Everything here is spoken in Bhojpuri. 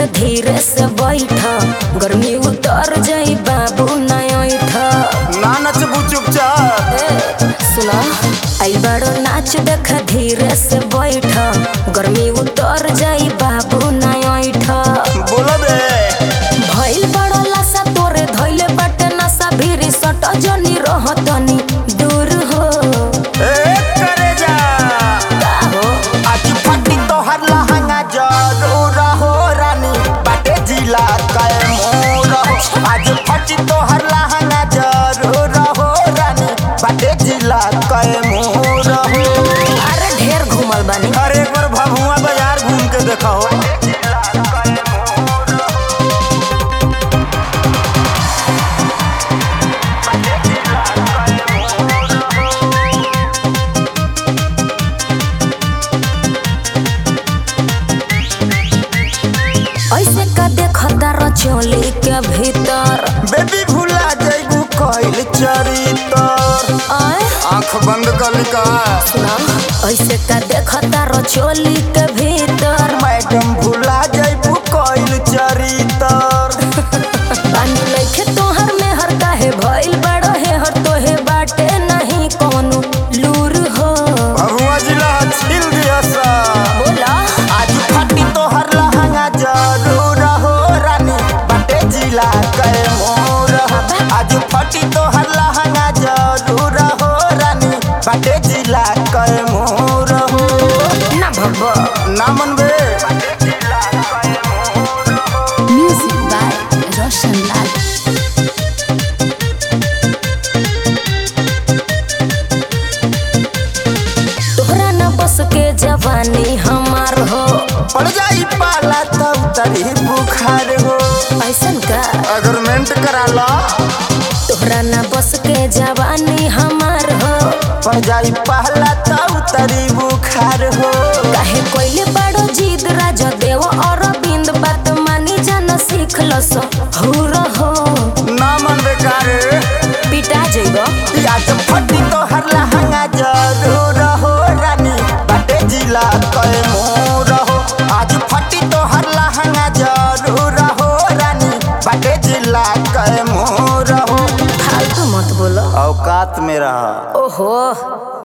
देख धीरे से बैठ गर्मी उतर जाई बाबू नैठ ना नचबू चुपचाप सुना आई बड़ो नाच देख धीरे से बैठ गर्मी उतर जाई बाबू नैठ बोला बे भइल बड़ो लासा तोरे धइले बाटे नशा भीरी सट जनी रहतनी दूर हो ए करे जा का हो आज फटी तोहर लहंगा जरूर हो रानी बाटे जिला कै मोर हो आज फटी तोहर लहंगा जरूर हो रानी बाटे जिला कै मोर हो अरे ढेर घूमल बानी अरे एक बार भभुआ बाजार घूम के देखा हो ऐसे का देखता रचोली के भीतर बेबी भुला जैबू कइल चरितर आय आंख बंद कर का सुना ऐसे का देखता रचोली के भीतर मैडम भुला जैबू कइल चरितर पानी लइखे तोहर में हर काहे भइल बड़ो है हर तोहे बाटे नहीं कोनो लूर हो भभुआ जिला छिल दिया सा बोला आज फटी तोहर लहंगा जरूर हो रानी बाटे जिला कै मोर हो। आज फटी तोहर लहंगा जरूर हो रानी बाटे जिला कै मोर हो ना भब्बा ना मनबे म्यूजिक बाय रोशन लाल तोहरा न बस के जवानी हमार हो पड़ जाई पाला तब तरी बुखार हो ऐसन का अगर मेंट करा ला तोहरा न बस के जवानी हमार हो पड़ जाई पहला तब तरी बुखार हो काहे कोइले बड़ो जीद राजा देव और बिंद बात मानी जान सीख लस हो रहो ना मन बेकार पिटा जइबो आज फटी तो हर लहंगा जरूर हो रानी बाटे जिला कै मोर हो आज फटी तो हर लहंगा जरूर हो रानी बाटे जिला कै मोर हो फालतू मत बोलो औकात में रहा ओहो